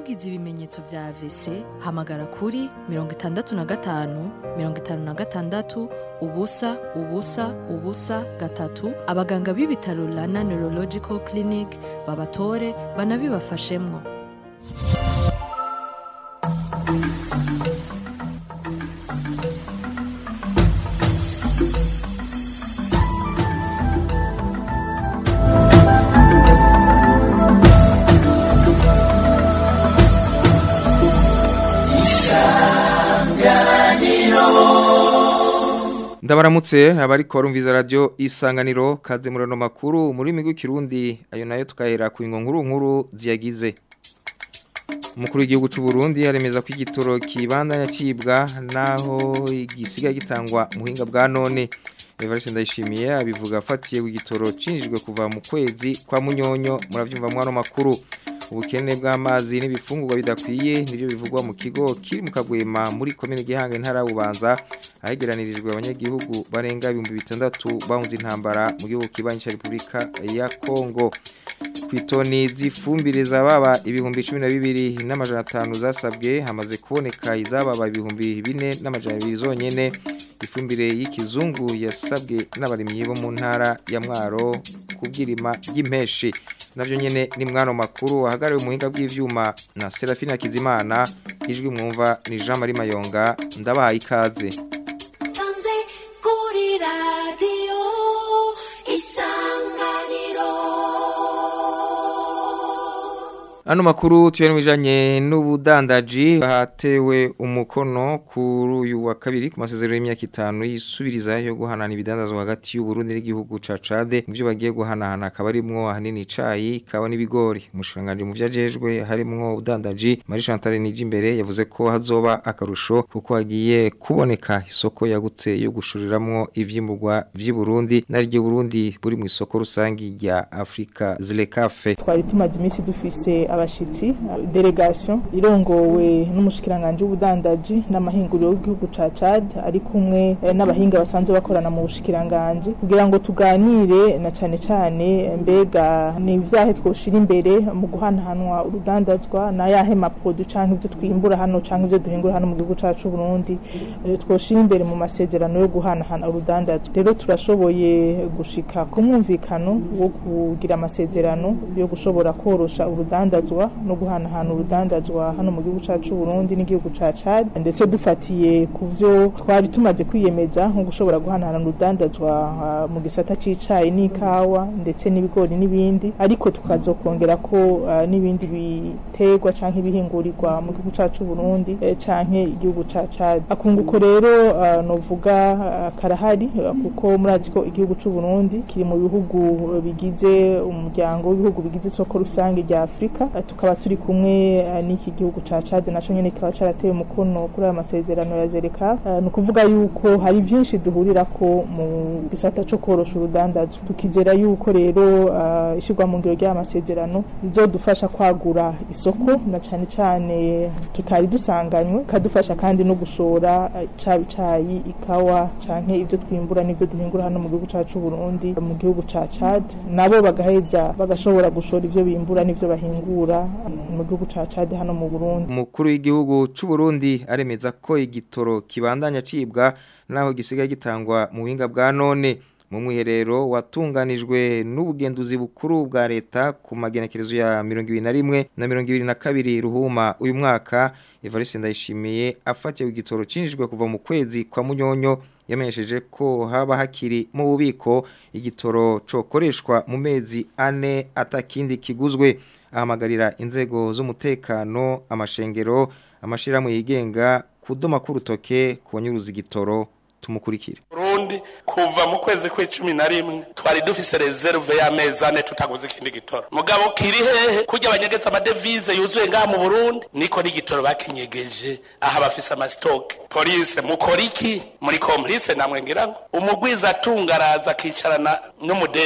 wagize ibimenyetso vya AVC hamagara kuri mirongo itandatu na gatanu mirongo itanu na gatandatu ubusa ubusa ubusa gatatu abaganga b'ibitaro Rana Neurological Clinic babatore banabibafashemwo ndabaramutse abariko barumviza radio isanganiro kaze murano makuru muri migwi kirundi ayo nayo tukahera ku nkuru nkuru ziyagize umukuru w'igihugu cy'u Burundi aremeza ko igitoro kibandanya cibwa naho igisiga gitangwa muhinga bwa none Evariste Ndayishimiye abivuga afatiye ku gitoro cinjijwe kuva mu kwezi kwa munyonyo muravyumva mwano makuru ubukene bw'amazi n'ibifungurwa bidakwiye nibyo bivugwa mu kigo kiri mu kagwema muri komine gihanga intara bubanza ahegeranirijwe abanyagihugu barenga ibihumbi bitandatu bahunze intambara mu gihugu kibanyi cya Repubulika ya Kongo kwitoni zifumbire zababa ibihumbi 12 n'amajana 5 zasabwe hamaze kuboneka izababa ibihumbi 4 n'amajana 2 zonyene ifumbire y'ikizungu yasabwe n'abarimyi bo mu ntara ya Mwaro kubwirima y'impeshi navyo nyene ni mwano makuru wahagariwe umuhinga bw'ivyuma na Serafina Kizimana ijwi mwumva ni Jean Marie Mayonga ndabahaye ikaze sanze kuri radiyo isanganiro Ano makuru tuyari mwijanye n'ubudandaji hatewe umukono kuri uyu wa kabiri ku masezerano y'imyaka itanu yisubiriza yo guhanana ibidandazwa hagati y'u Burundi n'igihugu ca Chad mu byo bagiye guhanahana akaba arimwo ahanini icayi kawa n'ibigori umushanganje mu vyajejwe harimwo ubudandaji Marie Chantal Nijimbere yavuze ko hazoba akarusho kuko hagiye kuboneka isoko yagutse yo gushuriramwo ivyimburwa vy'i Burundi n'aryo Burundi buri mu isoko rusangi rya Afrika Zlekafe twari tumaze iminsi dufise abashitsi delegation irongowe n'umushikiranganje w'ubudandaji n'amahinguriro y'igihugu ca Chad ari kumwe eh, n'abahinga basanzwe bakorana mu bushikiranganje kugira ngo tuganire na cane cane mbega ni ivyahe twoshira imbere mu guhanahanwa urudandazwa na yahe maprodu canke ivyo twimbura hano canke ivyo duhingura hano mu gihugu cacu Burundi eh, twoshira imbere mu masezerano yo guhanahana urudandazwa rero turashoboye gushika ku mwumvikano wo kugira amasezerano yo gushobora korosha urudandazwa no guhanahana urudandazwa hano mu gihugu cacu Burundi n'igihugu ca Chad ndetse dufatiye ku vyo twari tumaze kwiyemeza nko gushobora guhanahana urudandazwa ah, mu gisata c'icayi n'ikawa ndetse n'ibigori n'ibindi ariko tukazokongera ko ah, n'ibindi biterwa canke ibihingurirwa mu gihugu cacu Burundi eh, canke igihugu ca Chad akunguko rero ah, novuga ah, karahari ah, kuko murazi ko igihugu c'u Burundi kiri mu bihugu eh, bigize umuryango w'ibihugu bigize isoko rusange rya Afrika Eh, tukaba turi kumwe eh, n'iki gihugu ca Chad naco nyene kikaba caratewe umukono kuri aya masezerano ya Zereka Eh, ni ukuvuga yuko hari vyinshi duhurira ko mu gisata co korosha urudandazwa tukizera yuko rero eh, ishirwa mu ngiro ry'aya masezerano bizodufasha kwagura isoko na cane cane tutari dusanganywe kadufasha kandi no gushora eh, caba icayi ikawa canke ivyo twimbura n'ivyo duhingura hano mu gihugu cacu Burundi mu gihugu ca Chad nabo bagaheza bagashobora gushora ivyo bimbura n'ivyo bahingura mu gihugu ca Chad hano mu Burundi umukuru w'igihugu cy'u Burundi aremeza ko igitoro kibandanya cibwa naho gisigaye gitangwa mu buhinga bwa none mu mwiherero watunganijwe n'ubugenduzi bukuru bwa leta ku magenekerezo ya 21 na 22 ruhuma uyu mwaka Evariste Ndayishimiye afatiye ku gitoro cinjijwe kuva mu kwezi kwa munyonyo yamenyesheje ko haba hakiri mu bubiko igitoro cokoreshwa mu mezi ane atakindi kiguzwe ahamagarira inzego z'umutekano amashengero amashirahamwe yigenga kudoma k'urutoke ku banyuruza igitoro tumukurikire Burundi kuva mu kwezi kw'icumi na rimwe twari dufise reserve y'amezi ane tutaguze ikindi gitoro mugabo kiri hehe kurya abanyegeza amadevize yuzuye ngaha mu Burundi niko n'igitoro bakinyegeje aha bafise amasitoke polise mukora iki muri komplice namwe ngira ngo umugwiza atungaraza akicarana n'umudeje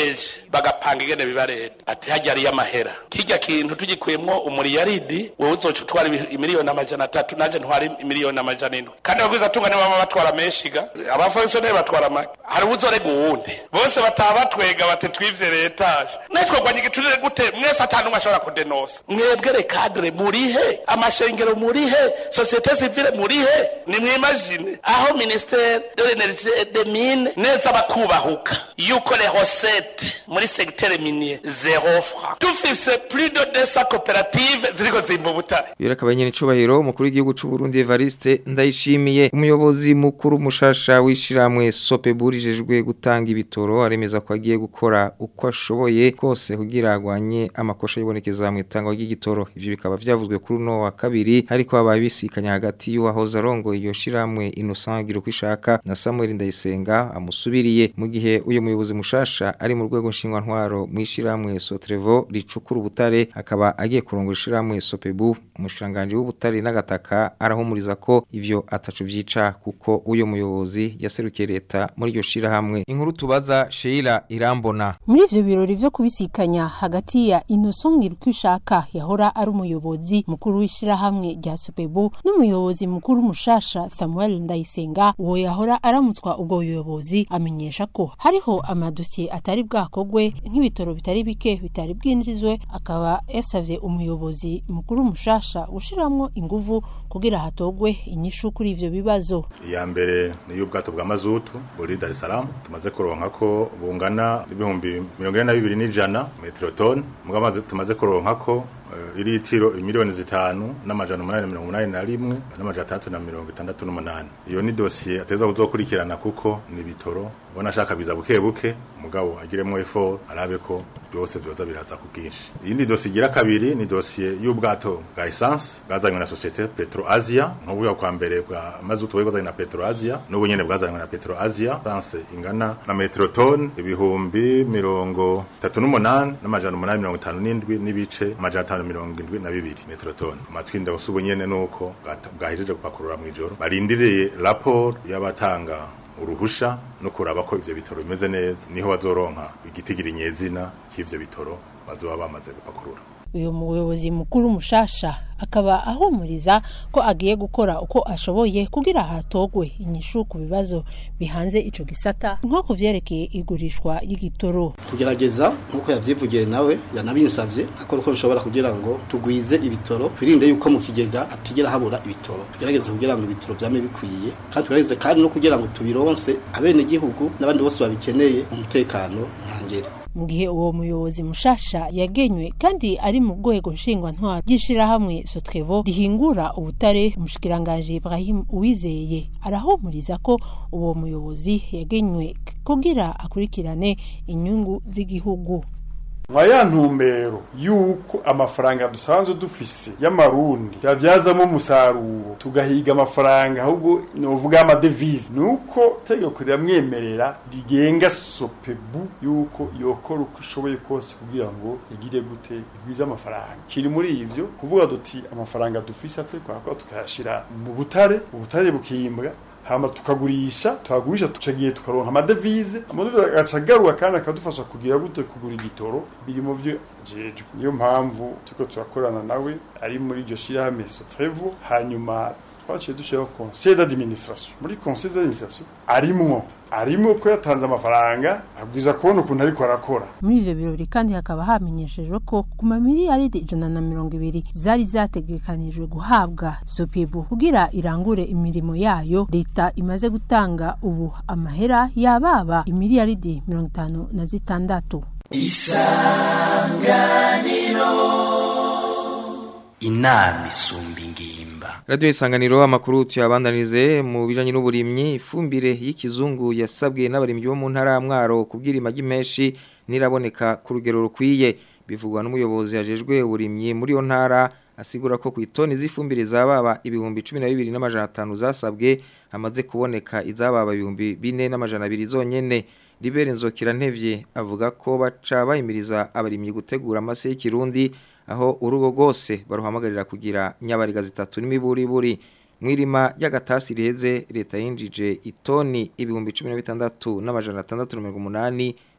bagapanga ingene biba leta ati hajya ariyo amahera kirya kintu tugikuyemwo umuriyaridi wowe uzoca utwara ibi- imiliyoni amajana atatu nanje ntwara imiliyoni amajana indwi kandi abagwiza tunga nibo baba batwara menshi ga abafonkisiyoneri batwara make hari uwuzorega uwundi bose bataha batwega bati twivye letaje netwogwanya igiturire gute mwese ata numwe ashobora kudenosa mwebwe rekadre murihe amashengero murihe sosiyete sivile murihe nimwimagine aho ministere de l'energie et des mines neza bakubahuka yuko les recettes muri secteur minier zero franc dufise plus de 200 koperative ziriko zimba ubutare Yura kabanyene icubahiro umukuru w'igihugu c'u Burundi Evariste ndayishimiye umuyobozi mukuru mushasha wishiramwe Sopebu rijejwe gutanga ibitoro aremeza ko agiye gukora uko ashoboye kose kugira agwanye amakosha yibonekeza mu itangwa ry'igitoro ivyo bikaba vyavuzwe kuri uno wa kabiri ariko abaye bisikanya hagati y'uwahoze arongo iyo shiramwe Innocent Girukwishaka na Samuel Ndayisenga amusubiriye mu gihe uyu muyobozi mushasha ari mu rwego nshingwa ntwaro mwishiramwe Sotrevo ricukura ubutare akaba agiye kurongora ishiramwe Sopebu umushanganje w'ubutare n'agataka arahumuriza ko ivyo atacu vyica kuko uyo muyobozi yaserukiye leta muri iryo shirahamwe inkuru tubaza Sheila Irambona muri ivyo birori vyo kubisikanya hagati ya Innocent Ngirkwishaka yahora ari umuyobozi mukuru w'ishirahamwe rya Sopebu n'umuyobozi mukuru mushasha Samuel Ndayisenga uwo yahora aramutswa ubwo buyobozi amenyesha ko hariho amadosiye atari bwakogwe nk'ibitoro bitari bike bitari bwinjizwe akaba yasavye umuyobozi mukuru mushasha gushiramwo inguvu kugira hatogwe inyishu kuri ivyo bibazo iya mbere ni y'ubwato bwa mazutu buri Dar es Salaam tumaze kuronka ko bungana ibihumbi mirongo ine na bibiri n'ijana metero toni mugabo amaze- tumaze kuronka ko eh, iritiro imiliyoni zitanu n'amajana umunani na mirongo umunani na rimwe n'amajana atandatu na mirongo itandatu n'umunani iyo ni dosiye ateza kuzokurikirana kuko ni bitoro ubona ashaka biza buke buke mugabo agiremo effort arabe ko byose byoza biraza ku bwinshi iyindi dosiye igira kabiri ni dosiye y'ubwato bwa essence bwazanywe na societe Petro Asia nk'ubwo kwa mbere bwa mazutu bwazanywe na Petro Asia n'ubu nyene bwazanywe na Petro Asia essence ingana na metero ton ibihumbi mirongo tatu n'umunani n'amajana umunani mirongo itanu n'indwi n'ibice amajana atanu mirongo indwi na bibiri metero ton amatwi ndawusa ubu nyene nuko bwata- bwahejeje gupakurura mw'ijoro barindiriye raporo y'abatanga uruhusha no kuraba ko ivyo bitoro bimeze neza niho bazoronka igitigira nyezina cy'ivyo bitoro bazoba bamaze gupakurura uyu muyobozi mukuru mushasha akaba ahumuriza ko agiye gukora uko ashoboye kugira hatogwe inyishu ku bibazo bihanze ico gisata nko ku vyerekeye igurishwa ry'igitoro kugerageza nk'uko yavyivugiye nawe yanabinsavye akora uko bishobora kugira ngo tugwize ibitoro twirinde yuko mu kigega hatigera habura ibitoro tugerageze kugira ngo ibitoro vyame bikwiye kandi tugerageze kandi no kugira ngo tubironse abenegihugu n'abandi bose babikeneye umutekano ntangere mu gihe uwo muyobozi mushasha yagenywe kandi ari mu rwego nshingwantwaro ry'ishirahamwe sotrevo rihingura ubutare umushikiranganji ibrahim uwizeye arahumuriza ko uwo muyobozi yagenywe kugira akurikirane inyungu z'igihugu nka ya ntumbero y'uko amafaranga dusanzwe dufise y'amarundi yabyazamo umusaruro tugahiga amafaranga ahubwo novuga y'amadevize ni uko tegeko riramwemerera rigenga sopebu y'uko yokora uko ishoboye kose kugira ngo igire gute igwize amafaranga kiri muri ivyo kuvuga duti amafaranga dufise atari kwakora tukayashira mu butare ubutare bukimbwa hama tukagurisha tuhagurisha tucagiye tukaronka amadevize amadevize agaca agaruka kandi akadufasha kugira gute kugura igitoro biri mu vyo jejwe niyo mpamvu turiko turakorana nawe ari muri iryo shirahamwe sotrevo hanyuma twaciye dushiraho conseil d'administration muri conseil d'administration arimwo arimwo ko yatanze amafaranga abwiza kubona ukuntu ariko arakora muri ivyo birori kandi hakaba hamenyeshejwe ko ku mamiliyaridi ijana na mirongo ibiri zari zategekanijwe guhabwa sopebu kugira irangure imirimo yayo leta imaze gutanga ubu amahera yababa imiliyaridi mirongo itanu na zitandatu inama isumba ingimba Radio Isanganiro amakuru tuyabandanize mu bijanye n'uburimyi ifumbire y'ikizungu yasabwe n'abarimyi bo mu ntara ya Mwaro kubwira imagi menshi niraboneka ku rugero rukwiye bivugwa n'umuyobozi yajejwe uburimyi muri yo ntara asigura ko ku itoni z'ifumbire zababa ibihumbi 12 n'amajana 5 zasabwe hamaze kuboneka izababa ibihumbi 4 n'amajana 2 zonyene Libere Nzokira Ntevye avuga ko baca bayimiriza abarimyi gutegura amase y'ikirundi aho urugo rwose baruhamagarira kugira nyabariga zitatu n'imiburiburi mwirima y'agatasi riheze leta yinjije itoni ibihumbi 16 n'amajana 680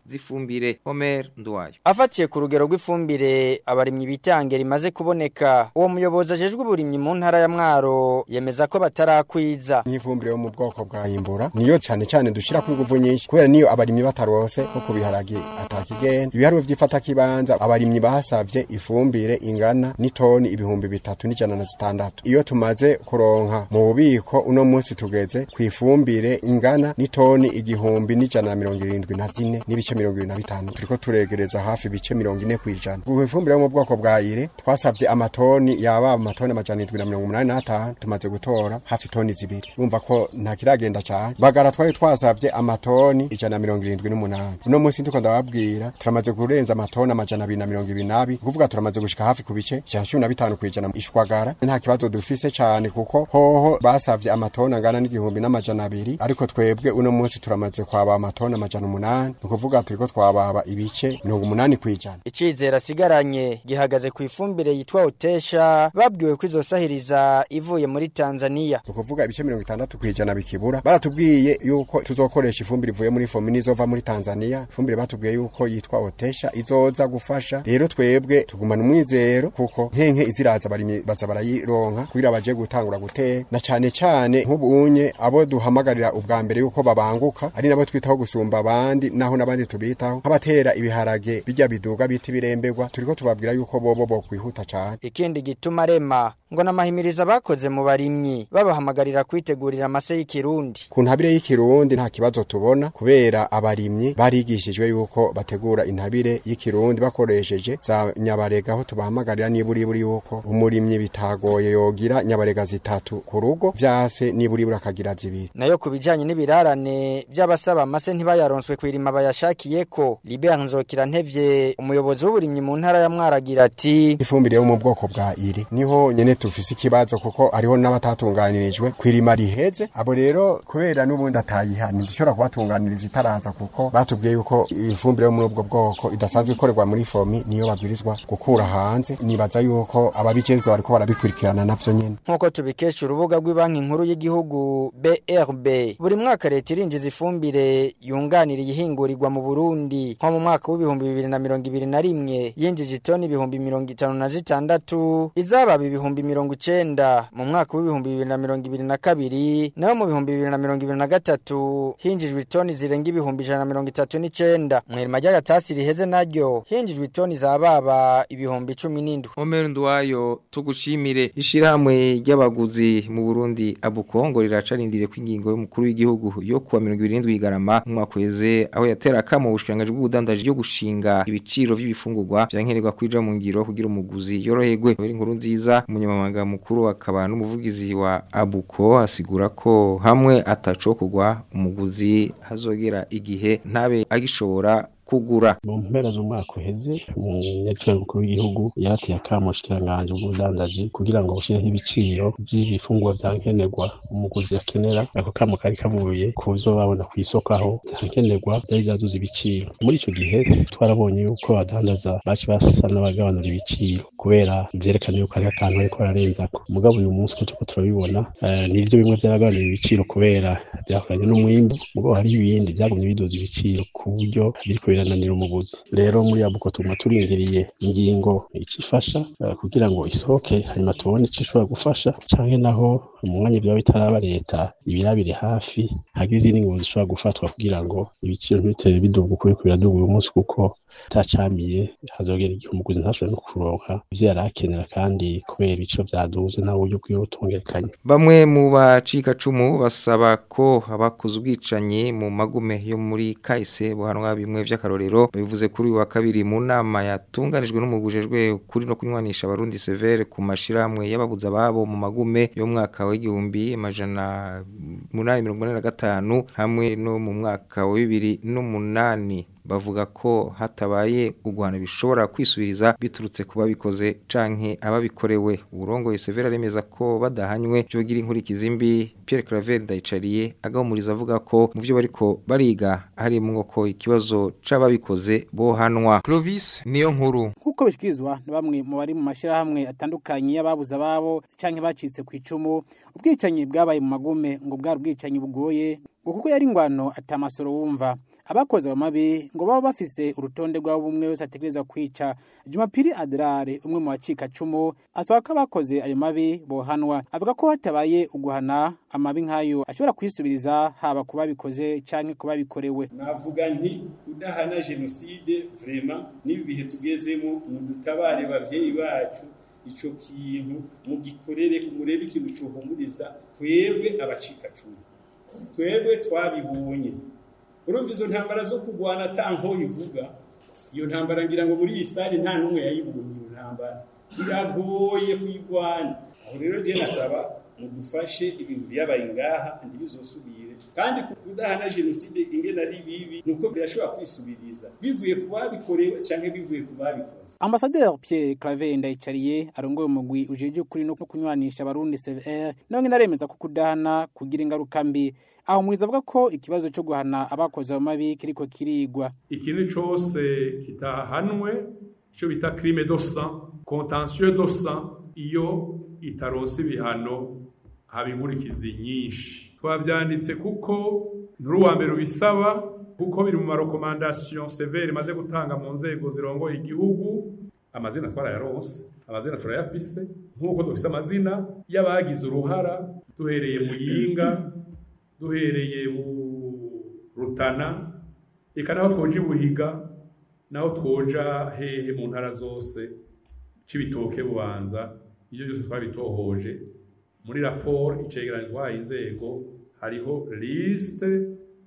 z'ifumbire Omer Ndwayo afatiye ku rugero rw'ifumbire abarimyi bitange rimaze kuboneka uwo muyobozi ajejwe uburimyi mu ntara ya Mwaro yemeza ko batarakwiza nk'ifumbire yo mu bwoko bwa imbura niyo cyane cyane dushira ku nguvu nyinshi kubera niyo abarimyi batarose nko ku biharage atakigenda ibiharuro vy'ifata kibanza abarimyi basavye ifumbire ingana n'itoni ibihumbi bitatu n'ijana na zitandatu iyo tumaze kuronka mu bubiko uno munsi tugeze ku ifumbire ingana n'itoni igihumbi n'ijana na mirongo irindwi na zine n'ibice mirongo ibiri na bitanu turiko turegereza hafi ibice mirongo ine kw'ijana ku ifumbire yo mu bwoko bwa ire twasavye amatoni yaba amatoni amajana indwi na mirongo umunani n'atanu tumaze gutora hafi toni zibiri urumva ko nta kiragenda cyane bagara twari twasavye amatoni ijana na mirongo irindwi n'umunani uno munsi ndiko ndababwira turamaze kurenza amatoni amajana abiri na mirongo ibiri n'abiri kuvuga turamaze gushika hafi ku bice ijana na cumi na bitanu kw'ijana ishwagara nta kibazo dufise cyane kuko hoho basavye amatoni angana n'igihumbi n'amajana abiri ariko twebwe uno munsi turamaze kwaba amatoni amajana umunani ni ukuvuga turiko twababa ibice mirongo umunani kw'ijana icizere asigaranye gihagaze ku ifumbire yitwa utesha babwiwe ko izosahiriza ivuye muri Tanzania ni ukuvuga ibice mirongo itandatu kw'ijana bikibura baratubwiye yuko tuzokoresha ifumbire ivuye muri fomi n'izova muri Tanzania ifumbire batubwiye yuko yitwa otesha izoza gufasha rero twebwe tugumana umwizero kuko nkenke iziraza barimye baza barayironka kugira baje gutangura gutera na cane cane nk'ubunye abo duhamagarira ubwa mbere yuko babanguka ari nabo twitaho gusumba abandi naho n'abandi tubitaho nk'abatera ibiharage bijya biduga biti biremberwa turiko tubabwira yuko bobo bo kwihuta cane ikindi gituma rema ngo namahimiriza bakoze mu barimyi babahamagarira kwitegurira amase y'ikirundi ku ntabire y'ikirundi nta kibazo tubona kubera abarimyi barigishijwe yuko bategura intabire y'ikirundi bakoresheje za nyabarega aho tubahamagarira niburiburi yuko umurimyi bitagoye yogira nyabarega zitatu ku rugo vyase niburiburi akagira zibiri nayo ku bijanye n'ibirarane by'abasaba amase ntibayaronswe kwirima bayashakiyeko Libert Nzokira ntevye umuyobozi w'uburimyi mu ntara ya Mwaragira ati ifumbire yo mu bwoko bwa iri niho nyene tufise ikibazo kuko hariho n'abatatunganirijwe kwirima riheze abo rero kubera n'ubundi atayiha ntidushobora kubatunganiriza itaraza kuko batubwiye yuko ifumbire yo muri ubwo bwoko idasanzwe ikorerwa muri fomi niyo babwirizwa gukura hanze nibaza yuko ababijejwe bariko barabikurikirana navyo nyene nk'uko tubikesha urubuga rw'ibanki nkuru y'igihugu BRB buri mwaka leta irinjiza ifumbire yunganira iyihingurirwa mu Burundi nko mu mwaka w'ibihumbi bibiri na mirongo ibiri na rimwe yinjije itoni ibihumbi mirongo itanu na zitandatu izababa ibihumbi mirongo icenda mu mwaka w'ibihumbi bibiri na mirongo ibiri na kabiri naho mu bihumbi bibiri na mirongo ibiri na gatatu hinjijwe itoni zirenga ibihumbi ijana na mirongo itatu n'icenda mwirima ry'agatasi riheze naryo hinjijwe itoni zababa ibihumbi cumi n'indwi Omer Ndwayo tugushimire ishirahamwe ry'abaguzi mu Burundi abukongo riracarindiriye ko ingingo y'umukuru w'igihugu yo kuwa 27 igarama mu mwaka weze aho yatera kamo ubushikanganje bw'ubudandaji yo gushinga ibiciro vy'ibifungurwa vyankenerwa kwija mu ngiro kugira umuguzi yoroherwe uri inkuru nziza umunyamabanga mukuru akaba n'umuvugizi wa abuko asigura ko hamwe atacokugwa umuguzi hazogera igihe ntabe agishobora kugura mu mpera z'umwaka uheze umunyacurere mukuru w'igihugu yarateye akamo ubushikiranganje bw'ubudandaji kugira ngo bushireho ibiciro vy'ibifungurwa vya nkenerwa umuguzi akenera ako kamo kari kavuye ku zo babona ku isoko aho vyankenerwa vyari vyaduze ibiciro muri ico gihe twarabonye yuko abadandaza baci basa n'abagabanura ibiciro kubera vyerekana yuko hariho akantu bariko bararenzako mugabo uyu munsi ko turiko turabibona eh, nivyo bimwe vyaragabanura ibiciro kubera vyakoranye n'umwimbu mugabo hariho ibindi vyagumye biduza ibiciro ku buryo biriko birananira umuguzi rero muri abuko tuguma turindiriye ingingo icifasha uh, kugira ngo isohoke hanyuma tubone ico ishobora gufasha canke naho mu mwanya vyaba bitaraba leta ibirabire hafi hagira izindi ngingo zishobora gufatwa kugira ngo ibiciro ntibitere biduga uko biriko biraduga uyu munsi kuko atacamiye hazogera igihe umuguzi ntashobora no kuronka ivyo yari akenera kandi kubera ibiciro vyaduze nta buryo bwiwe butungerekanye Bamwe mu bacika cumu basaba ko abakoze ubwicanyi mu magume yo muri kahise buhanwa bimwe vy'akarorero bivuze kuri uyu wa kabiri mu nama yatunganijwe n'umugujejwe kuri no kunywanisha abarundi severe ku mashiramwe y'ababuza babo mu magume yo mu mwaka w'igihumbi amajana munani mirongo ine na gatanu hamwe no mu mwaka wa bibiri n'umunani bavuga ko hatabaye ugwana bishobora kwisubiriza biturutse kuba bikoze canke ababikorewe urongoye Severa remeza ko badahanywe byogira inkurikizi mbi Pierre Claver ndayicariye agahumuriza avuga ko mu byo bariko bariga harimwo ko ikibazo c'ababikoze bohanwa Clovis niyo nkuru nkuko bishyikirizwa na bamwe mu bari mu mashyirahamwe atandukanye y'ababuze ababo cyangwa bacitse ku icumu ubwicanyi bwabaye mu magume ngo bwari ubwicanyi bugoye ngo kuko yari ingwano atamasoro wumva abakoze ayo mabi ngo baba bafise urutonde rw'abo umwe wese ategerezwa kwica jumapiri adrare umwe mu bacika cumu asaba ko abakoze ayo mabi bohanwa avuga ko hatabaye uguhana amabi nk'ayo ashobora kwisubiriza haba ku babikoze canke ku babikorewe navuga nti udahana jenoside vrema n'ibi bihe tugezemo mudutabare bavyeyi bacu ico kintu mugikorere murebe ikintu cohumuriza twebwe abacika cumu twebwe twabibonye urumva izo ntambara zo kurwana ata nkoho ivuga iyo ntambara ngira ngo muri iyi sare nta n'umwe yayibonye iyo ntambara biragoye kuyirwana aho rero je nasaba mudufashe ibintu byabaye ngaha ntibizosubire kandi kudahana jenoside ingene ari bibi nuko birashobora kwisubiriza bivuye ku babikorewe canke bivuye ku babikoze Ambassadeur Pierre Claver Ndayicariye arongoye umugwi ujeje ukuri no kunywanisha abarundi CVR nawe naremeza ko kudahana kugira ingaruka mbi aho mwiza avuga ko ikibazo cyo guhana abakoze ayo mabi kiriko kirigwa ikintu cose kitahanwe ico bita crime de sang contentieux de sang iyo itaronse ibihano haba inkurikizi nyinshi twavyanditse kuko nturi uwa mbere ubisaba kuko biri mu marekomandasiyo severe imaze gutanga mu nzego zirongoye igihugu amazina twarayaronse amazina turayafise nk'uko dufise amazina y'abagize uruhara duhereye mu yinga duhereye mu rutana eka naho twoja ibuhiga naho twoja hehe mu ntara zose c'ibitoke bubanza ibyo byose twabitohoje muri raporo icegeranyo twahaye inzego hariho lisite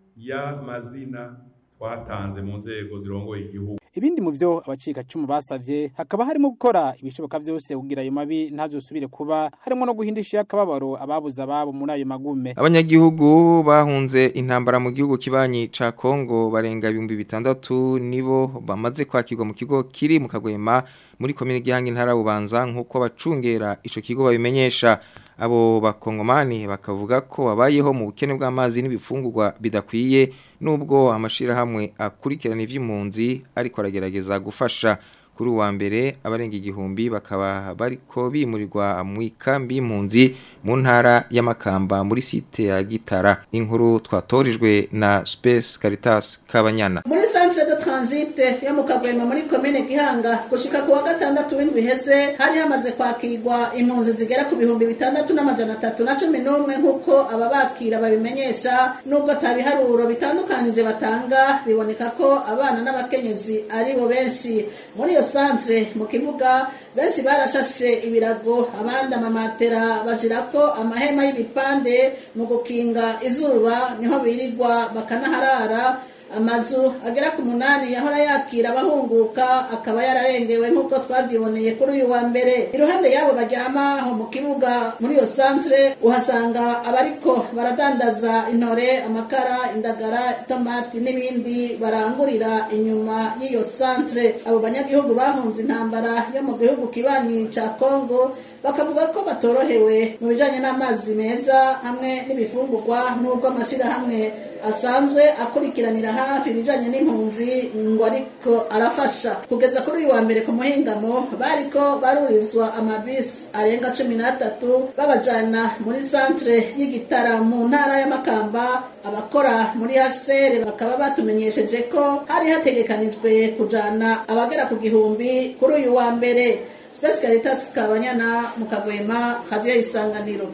y'amazina twatanze mu nzego zirongoye igihugu ibindi mu byo abacika cumu basavye hakaba harimo gukora ibishoboka byose kugira ayo mabi ntazosubire kuba harimo no guhindisha akababaro ababuze ababo muri ayo magume abanyagihugu bahunze intambara mu gihugu kibanyi ca Kongo barenga ibihumbi bitandatu nibo bamaze kwakirwa mu kigo kiri mu Kagwema muri komine Gihangi ntara bubanza nkuko bacungera ico kigo babimenyesha abo bakongomani bakavuga ko babayeho mu bukene bw'amazi n'ibifungurwa bidakwiye nubwo amashirahamwe akurikirana ivy'impunzi ariko aragerageza gufasha kuri uwa mbere abarenga igihumbi bakaba bariko bimurirwa mu ikambi y'impunzi mu ntara y'amakamba muri site ya Gitara inkuru twatorijwe na Space Caritas Kabanyana muri centre de transit yo mu Kagwema muri commune Gihanga gushika ku wa gatandatu w'indwi heze hari hamaze kwakirwa impunzi zigera ku bihumbi bitandatu n'amajana atatu na cumi n'umwe nk'uko ababakira babimenyesha nubwo atabiharuro bitandukanije batanga biboneka ko abana n'abakenyezi ari bo benshi muri iyo centre mu kibuga benshi barashashe ibirago abandi amamatera bashirako amahema y'ibipande mu gukinga izuba niho birirwa bakanaharara amazu agera ku munani yahora yakira abahunguka akaba yararengewe nk'uko twabyiboneye kuri uyu wa mbere iruhande y'abo baryama aho mu kibuga muri iyo santere uhasanga abariko baradandaza intore amakara indagara itomati n'ibindi barangurira inyuma y'iyo santere abo banyagihugu bahunze intambara yo mu gihugu kibanyi ca kongo bakavuga ko batorohewe mu bijanye n'amazi meza hamwe n'ibifungurwa n'ubwo amashirahamwe asanzwe akurikiranira hafi ibijanye n'impunzi ngo ariko arafasha kugeza kuri uyu wa mbere ku muhingamo bariko barurizwa amabisi arenga cumi n'atatu babajana muri santere y'igitara mu ntara y'amakamba abakora muri hcr bakaba batumenyesheje ko hari hategekanijwe kujana abagera ku gihumbi kuri uyu wa mbere Space Caritas Kabanyana mu Kagwema Radio Isanganiro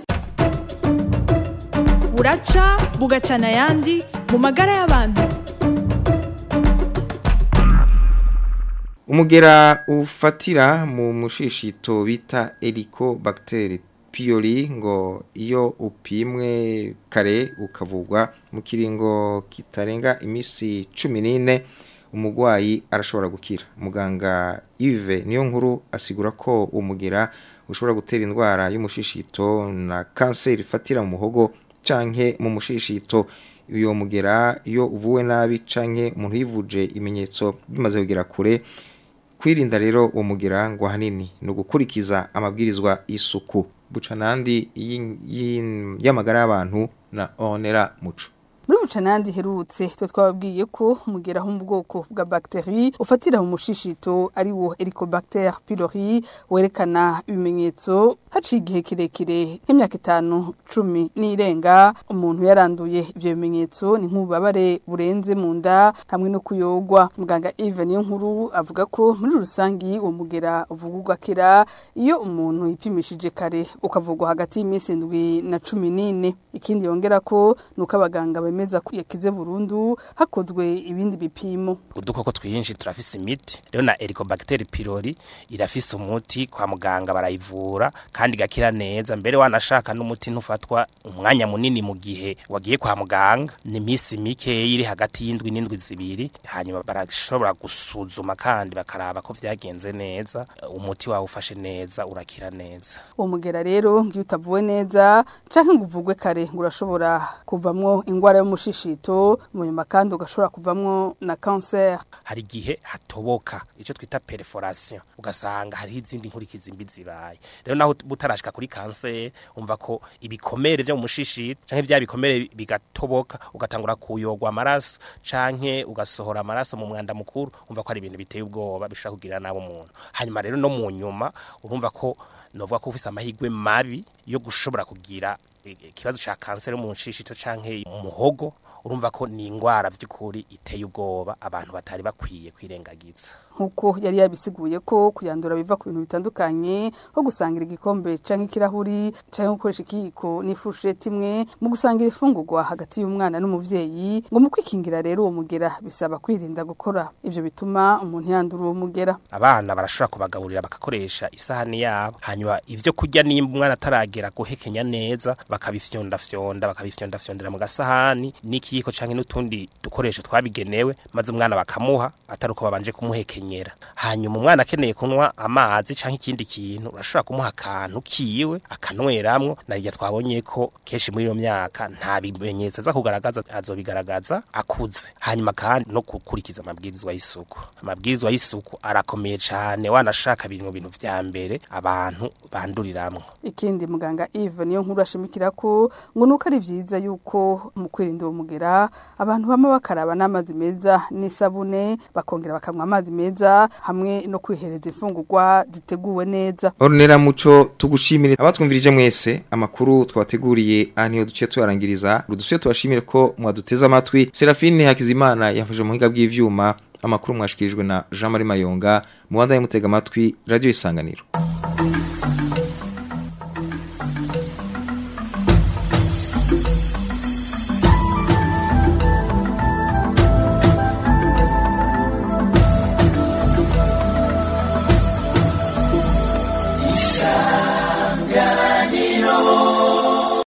buraca bugacana ayandi mu magara y'abantu umugera ufatira mu mushishito bita Helicobacter pylori ngo iyo upimwe kare ukavugwa mu kiringo kitarenga imisi 14 umugwayi arashobora gukira muganga Yves niyo nkuru asigura ko umugera ushobora gutera indwara y'umushishito na kanseri ifatira mu muhogo canke mu mushishito uyo mugera iyo uvuwe nabi canke umuntu yivuje ibimenyetso bimaze kugera kure kwirinda rero uwo mugera ngo hanini ni ugukurikiza amabwirizwa y'isuku buca nandi y'amagara y'abantu na onera muco muri bucanandi herutse twe twababwiye ko umugera ho mu bwoko bwa bakteri ufatira mu mushishito ari wo Helicobacter pylori werekana ibimenyetso haciye igihe kirekire nk'imyaka itanu cumi n'irenga umuntu yaranduye ivyo bimenyetso ni nk'ububabare burenze mu nda hamwe no kuyogwa muganga Eve niyo nkuru avuga ko muri rusangi uwo mugera uvugurwa kera iyo umuntu yipimishije kare ukavugwa hagati y'iminsi indwi na cumi n'ine ikindi yongera ko nuko abaganga bemeza ko yakize burundu hakozwe ibindi bipimo udukoko twinshi turafise imiti rero na Helicobacter pylori irafise umuti kwa muganga barayivura kandi gakira neza mbere wanashaka n'umuti ntufatwa umwanya munini mu gihe wagiye kwa muganga ni imisi mike iri hagati y'indwi n'indwi zibiri hanyuma barashobora gusuzuma kandi bakaraba ko vyagenze neza umuti wawe ufashe neza urakira neza uwo mugera rero ngiyo utavuwe neza canke ngo uvugwe kare ngo urashobora kuvamwo ingwara y'umushishito mu nyuma kandi ugashobora kuvamwo na cancer hari igihe hatoboka ico twita perforation ugasanga hariho izindi nkurikizi mbi zibaye rero naho butarashika kuri cancer umva ko ibikomere vyo mu mushishito canke vya bikomere bigatoboka ugatangura kuyogwa amaraso canke ugasohora amaraso mu mwanda mukuru umva ko ari ibintu biteye ubwoba bishobora kugirira nabo umuntu hanyuma rero no mu nyuma urumva ko novuga ko ufise amahirwe mabi yo gushobora kugira ikibazo ca kanseri mu nshishito canke mu muhogo urumva ko ni ingwara vy'ukuri iteye ubwoba abantu batari bakwiye kwirengagiza nkuko yari yabisiguye ko kuyandura biva ku bintu bitandukanye nko gusangira igikombe canke ikirahuri canke gukoresha ikiyiko n'ifurusheti imwe mu gusangira ifungurwa hagati y'umwana n'umuvyeyi ngo mu kwikingira rero uwo mugera bisaba kwirinda gukora ivyo bituma umuntu yandura uwo mugera abana barashobora kubagaburira bagakoresha isahani yabo hanyuma ivyo kurya nimba umwana ataragera guhekenya neza bakabifyondafyonda bakabifyondafyondera mu gasahani n'ikiyiko canke n'utundi dukoresho twabigenewe maze umwana bakamuha atari uko babanje kumuhekenyera hanyuma umwana akeneye kunywa amazi canke ikindi kintu urashobora kumuha akantu kiwe akanweramwo narirya twabonye ko kenshi muri iyo myaka nta bimenyetso aza kugaragaza azobigaragaza akuze hanyuma kandi no gukurikiza amabwirizwa y'isuku amabwirizwa y'isuku arakomeye cane wanashaka biri mu bintu vya mbere abantu banduriramwo ikindi muganga Eve niyo nkuru ashimikira ko ngo nuko ari vyiza yuko mu kwirinda uwo mugera abantu bama bakaraba n'amazi meza n'isabune bakongera bakamwa amazi meza hamwe no kwihereza imfungurwa ziteguwe neza Ornera muco tugushimire abatwumvirije mwese amakuru twateguriye aha niyo duce tuyarangiriza ruduce tubashimire ko mwaduteze amatwi Serafine Hakizimana yafashe mu higa bw'ivyuma amakuru mwashikirijwe na Jean Marie Mayonga mu banda y'umutega amatwi radio isanganiro